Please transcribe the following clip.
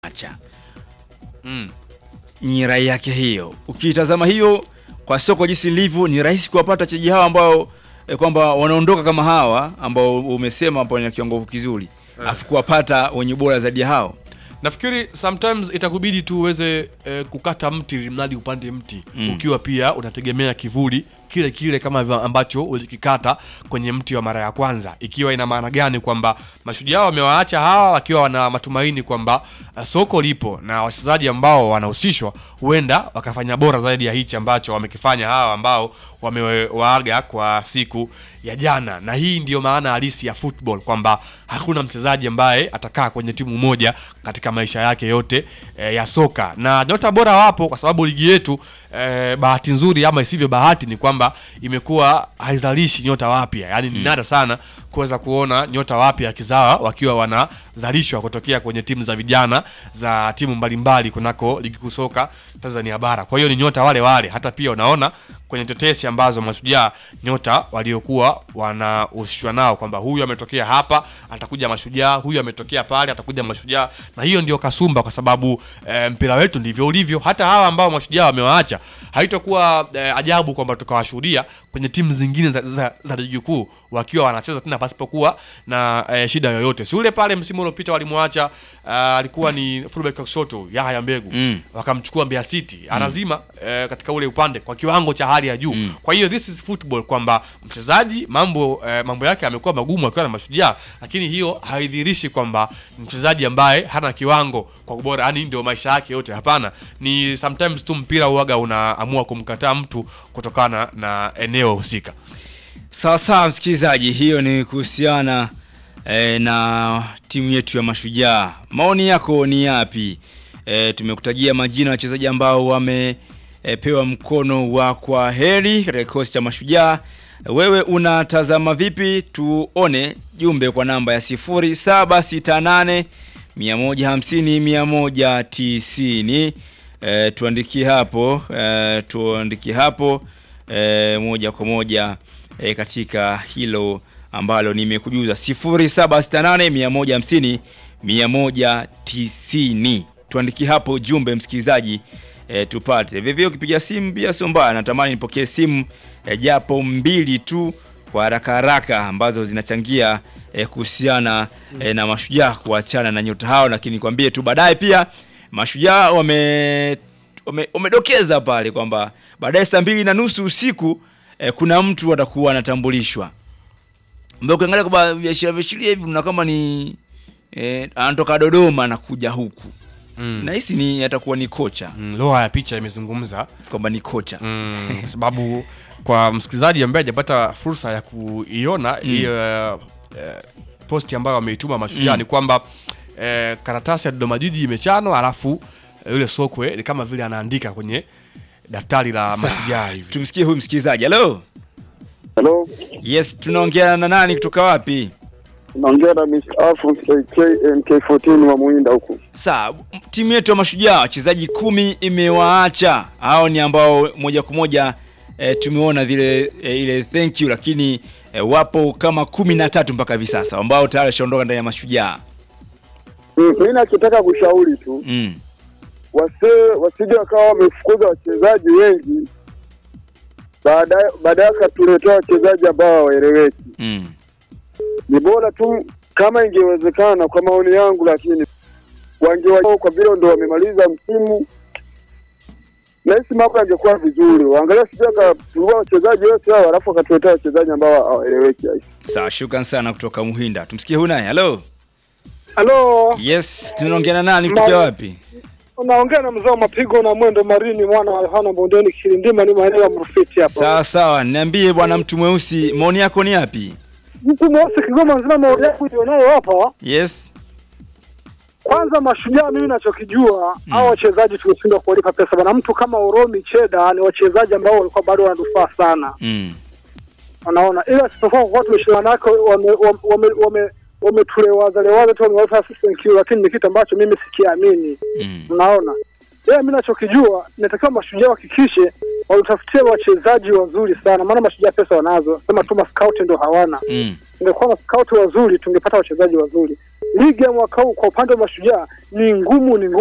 acha Mm. ni rai yake hiyo. Ukitazama hiyo kwa soko jinsi lilivyo, ni rahisi kuwapata wachezaji hawa ambao eh, kwamba wanaondoka kama hawa ambao umesema ambao ni kiwango kizuri, afu kuwapata wenye bora zaidi ya hao. nafikiri sometimes itakubidi tu uweze eh, kukata mti ili mradi upande mti Mm. ukiwa pia unategemea kivuli kile kile kama vile ambacho ulikikata kwenye mti wa mara ya kwanza ikiwa ina maana gani kwamba mashujaa wamewaacha hawa wakiwa wana matumaini kwamba uh, soko lipo na wachezaji ambao wanahusishwa huenda wakafanya bora zaidi ya hichi ambacho wamekifanya hawa ambao wamewaaga kwa siku ya jana na hii ndiyo maana halisi ya football kwamba hakuna mchezaji ambaye atakaa kwenye timu moja katika maisha yake yote e, ya soka na nyota bora wapo kwa sababu ligi yetu e, bahati nzuri ama isivyo bahati ni kwamba imekuwa haizalishi nyota wapya yaani ni nada sana kuweza kuona nyota wapya kizawa wakiwa wanazalishwa kutokea kwenye timu za vijana za timu mbalimbali kunako ligi kuu soka Tanzania bara kwa hiyo ni nyota wale wale hata pia unaona kwenye tetesi ambazo mashujaa nyota waliokuwa wanahusishwa nao kwamba huyu ametokea hapa atakuja mashujaa huyu ametokea pale atakuja mashujaa na hiyo ndio kasumba kwa sababu e, mpira wetu ndivyo ulivyo hata hawa ambao mashujaa wamewaacha haitakuwa e, ajabu kwamba tukawashuhudia kwenye timu zingine za, za, za ligi kuu wakiwa wanacheza tena pasipokuwa na e, shida yoyote si ule pale msimu uliopita walimwacha uh, alikuwa ni fullback wa kushoto Yahya Mbegu Mm. wakamchukua Mbeya City anazima eh, katika ule upande kwa kiwango cha hali ya juu Mm. kwa hiyo this is football kwamba mchezaji mambo eh, mambo yake amekuwa magumu akiwa na mashujaa lakini hiyo haidhihirishi kwamba ni mchezaji ambaye hana kiwango kwa ubora yani ndio maisha yake yote hapana ni sometimes tu mpira uaga unaamua kumkataa mtu kutokana na eneo husika Sawa sawa, msikilizaji, hiyo ni kuhusiana eh, na timu yetu ya Mashujaa. Maoni yako ni yapi? Eh, tumekutajia majina ya wachezaji ambao wamepewa mkono wa kwa heri katika kikosi cha Mashujaa. Wewe unatazama vipi? Tuone jumbe kwa namba ya 0768 150 190. Eh, tuandikie hapo eh, tuandikie hapo eh, moja kwa moja eh, katika hilo ambalo nimekujuza 0768 150 190. Tuandikie hapo jumbe msikilizaji, eh, tupate vivyo. Ukipiga simu pia sio mbaya, natamani nipokee simu eh, japo mbili tu kwa haraka haraka ambazo zinachangia eh, kuhusiana eh, na mashujaa kuachana na nyota hao, lakini nikwambie tu baadaye pia mashujaa wame wame- wamedokeza pale kwamba baadaye saa mbili na nusu usiku eh, kuna mtu atakuwa anatambulishwa ambaye ukiangalia kwamba viashiria viashiria hivi una kama ni eh, anatoka Dodoma anakuja huku mm. nahisi ni atakuwa ni kocha mm, lugha ya picha imezungumza kwamba ni kocha mm, kwa sababu kwa msikilizaji ambaye hajapata fursa ya kuiona hiyo eh, posti ambayo ameituma mashujaa Mm. ni kwamba eh, karatasi ya Dodoma Jiji imechanwa alafu eh, yule sokwe ni kama vile anaandika kwenye daftari la Sawa. mashujaa hivi tumsikie huyu msikilizaji halo Hello, yes tunaongea na nani kutoka wapi naongea na Mr. Alphonse KK MK14 wa Muinda huku. Sawa, m- timu yetu ya mashujaa wachezaji kumi imewaacha. Hao ni ambao moja kwa moja e, tumeona vile e, ile thank you, lakini e, wapo kama kumi na tatu mpaka hivi sasa ambao tayari washaondoka ndani ya mashujaa Mm, mimi nachotaka kushauri tu mm. wase wasije wakawa wamefukuza wachezaji wengi baadaye baadaye wakatuletea wachezaji ambao hawaeleweki. Mm. Ni bora tu kama ingewezekana, kwa maoni yangu, lakini wangewa kwa vile ndo wamemaliza msimu nahisi mambo yangekuwa vizuri. Waangalia sijui akafungua wachezaji wote hao alafu wakatuletea wachezaji ambao hawaeleweki. Sawa, shukran sana kutoka Muhinda. Tumsikie huyu naye. Halo, Halo, yes, tunaongea na nani kutoka Ma- wapi? unaongea na mzee wa mapigo na mwendo marini mwana wa Yohana Bondeni Kilindima, ni maeneo ya Mrufiti hapa. Sawa sawa, niambie bwana mtu mweusi, maoni yako ni yapi? Mtu mweusi Kigoma nzima, maoni yangu ilionayo hapa, Yes. kwanza mashujaa, mimi nachokijua mm. hao wachezaji tumeshindwa kuwalipa pesa bana. Mtu kama Oromi Cheda ni wachezaji ambao walikuwa bado wanatufaa sana, Mm. unaona, ila sipokuwa kwa tumeshindana nako wame wame wame wametulewaza lewaza tu wamewapa assistant Q, lakini ni kitu ambacho mimi sikiamini. Mm. Unaona, yeye mimi nachokijua inatakiwa mashujaa wahakikishe walitafutia wachezaji wazuri sana, maana mashujaa pesa wanazo, sema tu mascout ndo hawana. Mm. Ingekuwa na scout wazuri, tungepata wachezaji wazuri. ligi ya mwaka huu kwa upande wa mashujaa ni ngumu, ni ngumu.